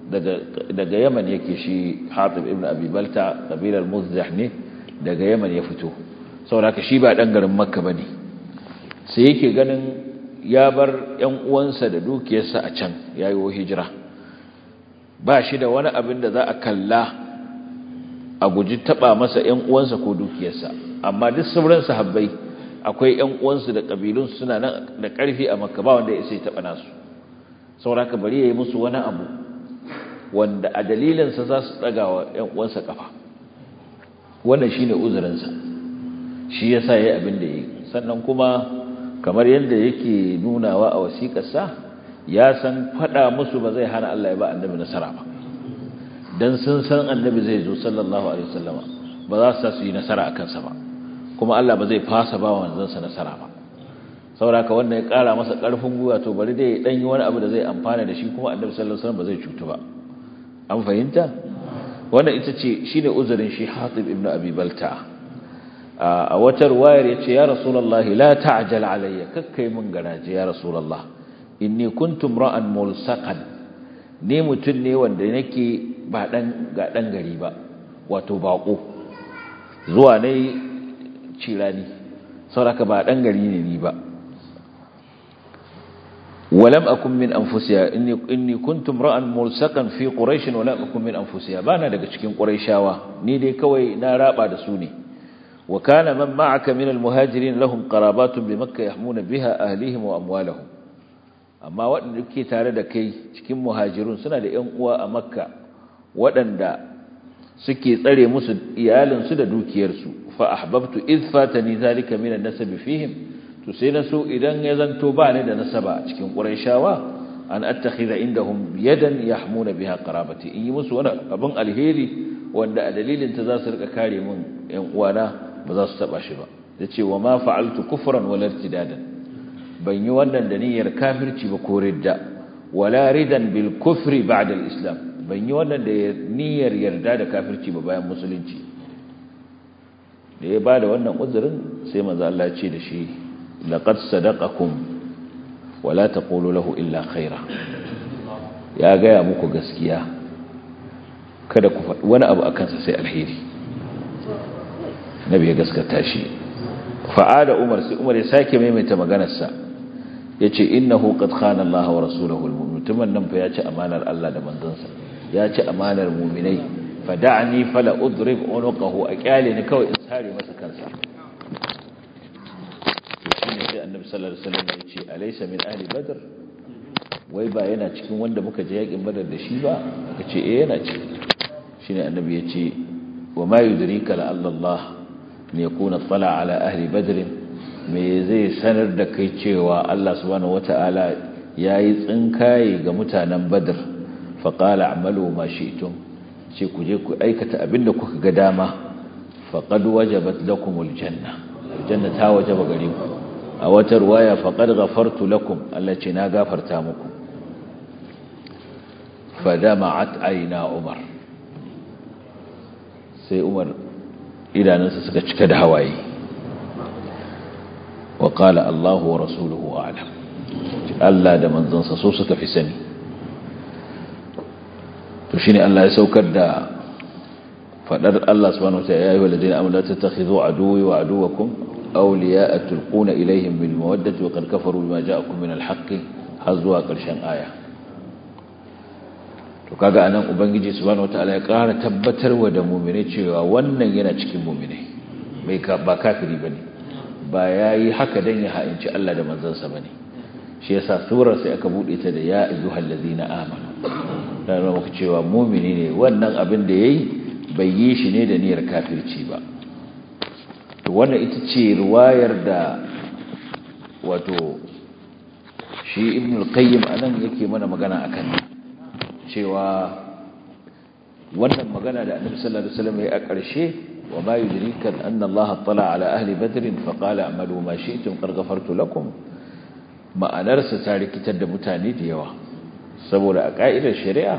daga yaman yake shi hatib ibn abi balta kabilar muzdah ne daga yaman ya fito saboda shi ba dan garin makka bane sai yake ganin ya bar yan uwansa da dukiyarsa a can yayi hijira ba shi da wani abin da za a kalla a guji taba masa yan uwansa ko dukiyarsa amma duk sauran sahabbai akwai yan uwansu da kabilun suna nan da karfi a makka ba wanda ya sai taba nasu saboda ka bari yayi musu wani abu wanda a dalilinsa za su ɗaga wa ‘yan uwansa ƙafa wannan shi ne uzurinsa shi ya sa ya yi abin da ya yi sannan kuma kamar yadda yake nunawa a wasiƙarsa ya san faɗa musu ba zai hana Allah ya ba annabi nasara ba don sun san annabi zai zo sallallahu alaihi wasallama ba za su su yi nasara a kansa ba kuma Allah ba zai fasa ba wa manzansa nasara ba sauraka wannan ya ƙara masa ƙarfin gwiwa to bari dai ɗan yi wani abu da zai amfana da shi kuma annabi sallallahu alaihi wasallam ba zai cutu ba an fahimta wannan ita ce shine uzurin shi Hatib ibn Abi Balta a wata ruwayar yace ya Rasulullah la ta'jal alayya kakkai mun garaje ya Rasulullah inni kuntum ra'an mulsaqan ni mutun ne wanda nake ba dan ga dan gari ba wato bako zuwa ne cirani saboda ba dan gari ne ni ba ولم أكن من أنفسها إني, إني كنت امرأ ملسقا في قريش ولم أكن من أنفسها بانا daga cikin quraishawa ni dai kawai na raba da su ne wa kana man ma'aka min almuhajirin lahum qarabatun bi makkah yahmuna biha ahlihim wa amwalahum amma waɗanda ke tare da kai cikin muhajirun suna da ƴan uwa a makka waɗanda suke tsare musu iyalinsu da dukiyarsu fa ahbabtu idh fatani zalika min an-nasab fihim to sai na so idan ya zanto ba ni da nasaba a cikin ƙurayshawa an attakhidha indahum yadan yahmuna biha qarabati in yi musu wani abin alheri wanda a dalilin ta za su rika kare min ƴan uwana ba za su taba shi ba yace wa ma fa'altu kufran wala irtidadan ban yi wannan da niyyar kafirci ba ko ridda wala ridan bil kufri ba'da al islam ban yi wannan da niyyar yarda da kafirci ba bayan musulunci da ya bada wannan uzurin sai manzo Allah ya ce da shi لقد صدقكم ولا تقولوا له إلا خيرا ya gaya muku gaskiya kada ku faɗi wani abu a kansa sai alheri nabi ya gaskata shi fa'ada umar sai umar ya sake maimaita maganarsa ya ce innahu qad khana Allah wa rasulahu mutumin nan fa ya ci amanar Allah da manzansa ya ci amanar mu'minai fa da'ani fala udrib unuqahu a kyale ni kawai in sare masa kansa sai annabi sallallahu alaihi wasallam ya ce alaysa min ahli badr wai ba yana cikin wanda muka je yakin badar da shi ba aka ce eh yana ci shine annabi ya ce wa ma yudrika la Allah ne yakuna tala ala ahli badr me zai sanar da kai cewa Allah subhanahu wataala yayi tsinkaye ga mutanen badr fa qala a'malu ma shi'tum ce ku je ku aikata abinda kuka ga dama faqad wajabat lakumul janna aljanna ta wajaba gare ku a wata ruwaya faƙar gafartu lakum Allah ce na gafarta muku fadama'at aina umar sai umar idanunsa suka cika da hawaye wa qala Allahu wa rasuluhu a'lam Allah da manzansa so suka fi sani to shine Allah ya saukar da fadar Allah subhanahu wa ta'ala ya ayyuhal ladina amanu la tattakhidhu aduwwi wa aduwwakum أولياء تلقون إليهم بالمودة وقد كفروا بما جاءكم من الحق هزوا قرشان آية to kaga anan ubangiji subhanahu wataala ya ƙara tabbatar wa da mu'mini cewa wannan yana cikin mu'mini bai ka ba kafiri bane ba yayi haka dan ya ha'inci Allah da manzansa bane shi yasa surar sai aka bude ta da ya ayyuhal ladina amanu dan muku cewa mu'mini ne wannan abin da yayi bai yi shi ne da niyyar kafirci ba wannan ita ce ruwayar da wato shi ibn al-qayyim anan yake mana magana akan cewa wannan magana da annabi sallallahu alaihi wasallam ya a ƙarshe wa ma yudrika anna Allah tala ala ahli badr fa qala a'malu ma shi'tum qad ghafartu lakum ma'anar sa ta rikitar da mutane da yawa saboda a ka'idar shari'a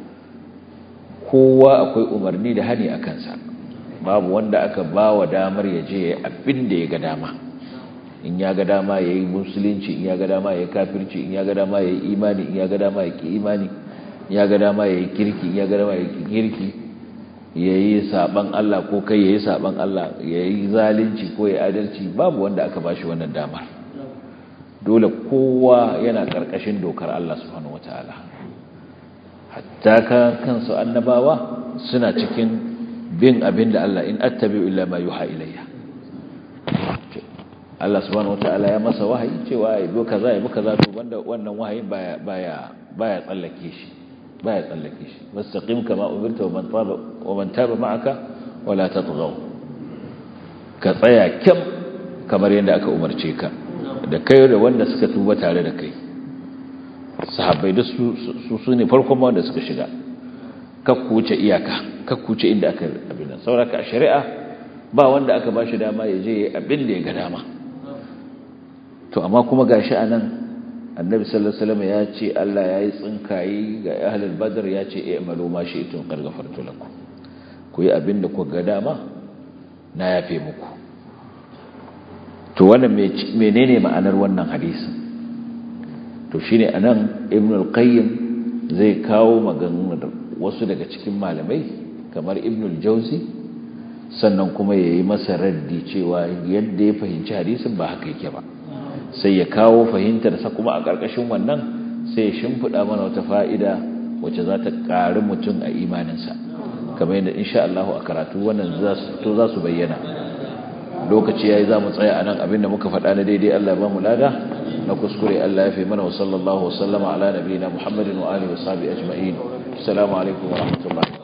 kowa akwai umarni da hani akan sa babu wanda aka ba wa damar ya je abin da ya ga dama in ya ga dama ya yi musulunci in ya ga dama ya yi kafirci in ya ga dama ya yi imani in ya ga dama ya ki imani ya ga dama yayi kirki ya ga dama yayi kirki yayi saban Allah ko kai yayi saban Allah yayi zalunci ko yayi adalci babu wanda aka bashi wannan damar dole kowa yana karkashin dokar Allah subhanahu wataala hatta ka kansu annabawa suna cikin bin abin da Allah in attabi'u illa ma yuha ilayya Allah subhanahu wataala ya masa wahayi cewa ya bi kaza ya bi kaza to banda wannan wahayin baya baya baya tsallake shi baya tsallake shi wastaqim kama umirta wa man taba wa man taba ma'aka wala tatghaw ka tsaya kyam kamar yadda aka umarce ka da kai da wanda suka tuba tare da kai sahabbai da su su ne farkon wanda suka shiga kakku wuce iyaka kakku wuce inda aka abin nan sauraka a shari'a ba wanda aka ba shi dama ya je abin da ya ga dama to amma kuma gashi anan annabi sallallahu alaihi wasallam ya ce Allah ya yi tsinkayi ga ahlul badr ya ce i'malu ma shi'tum qad ghafartu lakum ku yi abin da kuka ga dama na yafe muku to wannan menene ma'anar wannan hadisin to shine anan ibn al-qayyim zai kawo maganganun wasu daga cikin malamai kamar ibn al-jawzi sannan kuma yayi masa raddi cewa yadda ya fahimci hadisin ba haka yake ba sai ya kawo fahimtar sa kuma a ƙarƙashin wannan sai ya shimfida mana wata fa'ida wacce za ta ƙari mutum a imaninsa kamar yadda insha Allah a karatu wannan to za su bayyana lokaci yayi za mu tsaya anan abinda muka faɗa na daidai Allah ya ba mu lada na kuskure Allah ya fi mana wa sallallahu wa sallama ala nabiyina Muhammadin wa alihi wa sahbihi ajma'in assalamu alaikum wa rahmatullahi